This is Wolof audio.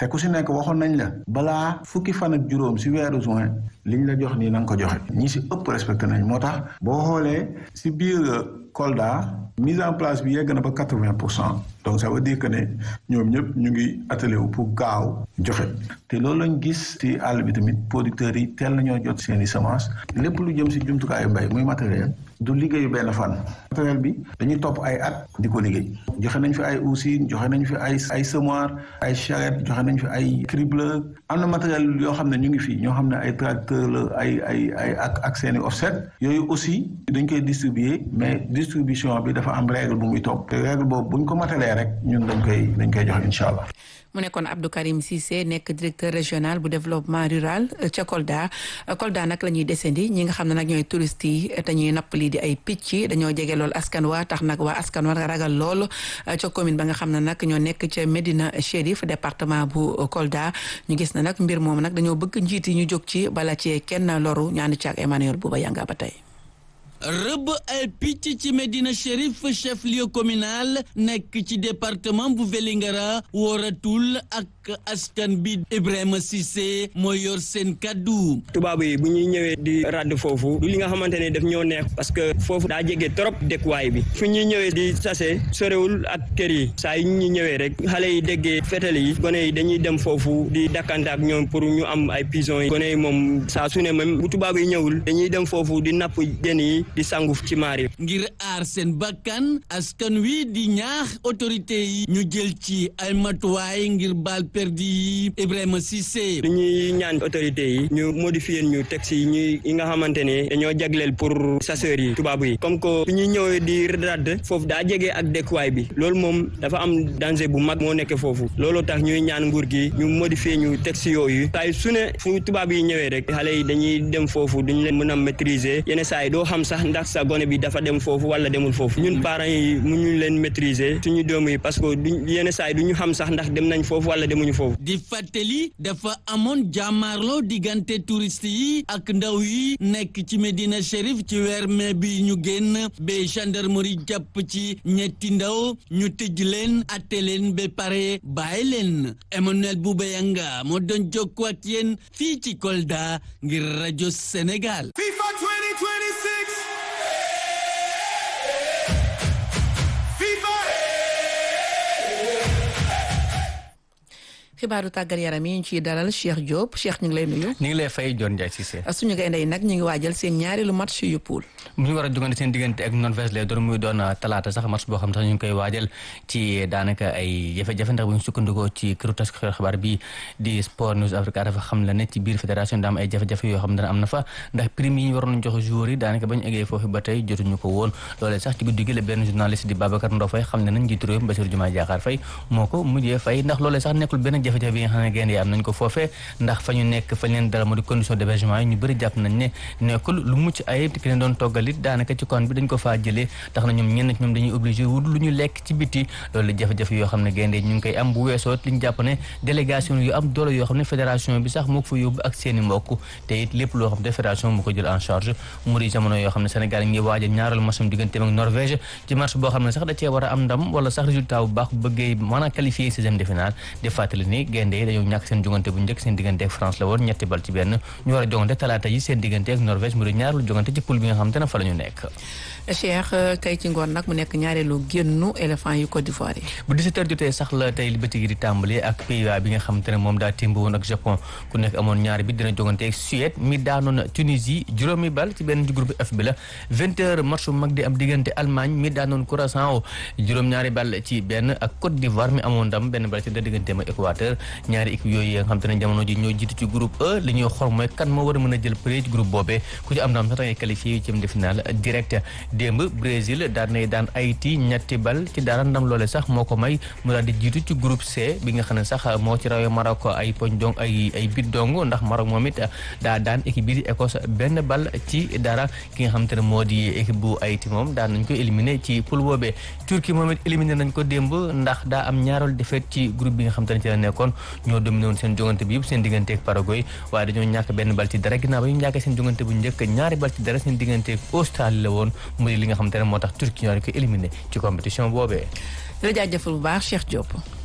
te ku si nekk waxoon nañ la balaa fukki fan ak juróom si weeru juin liñ la jox nii na nga ko joxe ñi si ëpp respecté nañ moo tax boo xoolee si biir Kolda mise en place bi yegg na ba quatre vingt pour cent donc ça veut dire que ne ñoom ñëpp ñu ngi attelé wu pour gaaw joxe te loolu lañ gis ci àll bi tamit producteurs yi teel nañoo jot seen i semence lépp lu jëm si jumtukaayu mbay muy matériel du liggéeyu benn fan matériel bi dañuy topp ay at di ko liggéey joxe nañ fi ay usines joxe nañ fi ay ay semoir ay charrette joxe nañ fi ay cribleur am na matériel yoo xam ne ñu ngi fii ñoo xam ne ay tracteur la ay ay ay ak ak seen i offset yooyu aussi dañ koy distribuer mais distribution bi dafa am règle bu muy topp te règle boobu buñ ko matalee rek ñun dañ koy dañ koy joxe incha allah. mu nekkoon Abdou Karim Cissé nekk directeur régional bu développement rural ca Kolda Kolda nag la ñuy descendi ñi nga xam ne nag ñooy touristes yi dañuy napp lii di ay picc dañoo jege lool askan wa tax nag waa askan wa ragal lool ca commune ba nga xam ne nag ñoo nekk ca Médina Chérif département bu Kolda ñu gis na nag mbir moom nag dañoo bëgg njiit yi ñu jóg ci bala cee kenn loru ñaanu ci ak Emmanuel Bouba Yanga ba tey. rëbb ay picc ci Médina Chérif chef lieu communal nekk ci département bu Vélingara wóoratul ak askan bi Ibrahima Cissé mooy yor seen kaddu. tubaab yi bu ñuy ñëwee di radd foofu du li nga xamante ne daf ñoo neex parce que foofu daa jege trop dëkkuwaay bi fu ñuy ñëwee di sase sorewul ak kër yi saa yu ñuy ñëwee rek xale yi déggee fetal yi gone yi dañuy dem foofu di dakkante ak ñoom pour ñu am ay pigeons yi gone yi moom saa su ne même bu tubaab yi ñëwul dañuy dem foofu di napp jën yi di sangu ci maari ngir aar seen bakkan askan wi di ñaax autorité yi ñu jël ci ay matuwaay ngir baal perdi yi Ibrahima Cissé li ñuy ñaan autorité yi ñu modifier ñu texte yi ñuy yi nga xamante ne dañoo jagleel pour chasseurs yi tubaab yi comme que su ñuy ñëwee di radd foofu daa jege ak dëkkuwaay bi loolu moom dafa am danger bu mag moo nekk foofu looloo tax ñuy ñaan nguur gi ñu modifier ñu texte yooyu saa su ne fu tubaab yi ñëwee rek xale yi dañuy dem foofu duñu leen mën a maîtriser yenn saa yi doo xam sax ndax sa gone bi dafa dem foofu wala demul foofu ñun parents yi mu ñu leen maîtriser suñu doom yi parce que duñ yenn saa yi du ñu xam sax ndax dem nañ foofu wala demuñu foofu di fàttali dafa amoon jàmmaarloo diggante touriste yi ak ndaw yi nekk ci Médina Chérif ci weer mai bi ñu génn ba gendarmerie jàpp ci ñetti ndaw ñu tëj leen atte leen ba pare bàyyi leen Emmanuel Boubayanga moo doon jokkoo ak yéen fii ci Kolda ngir rajo Sénégal. FIFA 2026. xibaaru tàggat yaram yi ñu ciy dalal Cheikh Diop Cheikh ñu ngi lay nuyu. ñu ngi lay fay John Ndiaye Cissé. suñu gaynde yi nag ñu ngi waajal seen ñaareelu match yu pool. bu ñu war a jogante seen diggante ak Norvège lay doon muy doon talaata sax match boo xam sax ñu ngi koy waajal ci daanaka ay jafe-jafe ndax bu ñu sukkandikoo ci këru tas xibaar bi di Sport News Africa dafa xam la ne ci biir fédération daa am ay jafe-jafe yoo xam ne am na fa ndax prime yi ñu waroon jox joueurs yi daanaka ba ñu eggee foofu ba tey jotuñu ko woon loolee sax ci guddi gi la benn journaliste di Babacar Ndo Faye xam ne nañ njiitu réew Bassirou Diomaye Diakhar Faye moo ko mujjee fay ndax loolee sax nekkul benn jafe-jafe bi nga xam ne gaynde yi am nañ ko foofee ndax fa ñu nekk fa leen dara moo di condition d'hébergement yi ñu bëri jàpp nañ ne nekkul lu mucc ayib ki leen doon toggalit daanaka ci kon bi dañ ko faa jëlee tax na ñoom ñenn ci ñoom dañuy obligé wut lu ñu lekk ci biti loolu jafe-jafe yoo xam ne gaynde ñu ngi koy am bu weesoo li ñu jàpp ne délégation yu am doole yoo xam ne fédération bi sax moo ko fa yóbbu ak seen i mbokk te it lépp loo xam ne fédération moo ko jël en charge mu di jamono yoo xam ne Sénégal ngi waajal ñaareelu matcham digganteem ak Norvège ci match boo xam ne sax da cee war a am ndam wala sax résultat bu baax bëggee mën a qualifier sixième de finale di fàttali ni gaynde yi dañoo ñàkk seen jongante bu njëkk seen diggante ak France la woon ñetti bal ci benn ñu war a jongante talaata yi seen diggante ak Norvège mu di ñaareelu jongante ci poule bi nga xam te ne fa la ñu nekk Cheikh tey ci ngoon nag mu nekk ñaareelu génnu éléphant yu Côte d'Ivoire yi bu 17h jotee sax la tey li bëccëg di tàmbali ak Pays-Bas bi nga xam te ne moom daa timb woon ak Japon ku nekk amoon ñaari bi dina jogante ak Suède mi daanoon Tunisie juróomi bal ci benn groupe F bi la 20h match bu mag di am diggante Allemagne mi daanoon Curaçao juróom-ñaari bal ci benn ak Côte d'Ivoire mi amoon ndam benn bal ci da digganteem ak Équateur ñaari équipe yooyu nga xam te ne jamono ji ñoo jiitu ci groupe E li ñuy xor mooy kan moo war a mën a jël pré ci groupe boobee ku ci am ndam sax dangay qualifié yu ci de finale direct démb Brésil daan nay daan Haïti ñetti bal ci dara ndam loole sax moo ko may mu daal di jiitu ci groupe C bi nga xam ne sax moo ci rawee Maroc ay poñ dong ay ay bit dong ndax Maroc moom it daa daan équipe bi di Écosse benn bal ci dara ki nga xam te ne moo di équipe bu Haïti moom daan nañ ko éliminé ci poule boobee Turquie moom it éliminé nañ ko démb ndax daa am ñaareelu défaite ci groupe bi nga xam te ne ci la nekkoon ñoo dominé woon seen jongante bi yëpp seen diggante ak Paraguay waaye dañoo ñàkk benn bal ci dara ginnaaw ba ñu ñàkkee seen jongante bu njëkk ñaari bal ci dara seen diggante ak Australie la woon mu di li nga xam te ne moo tax Turquie ñoo ko éliminé ci compétition boobee. la jaajëfal bu baax Cheikh Diop.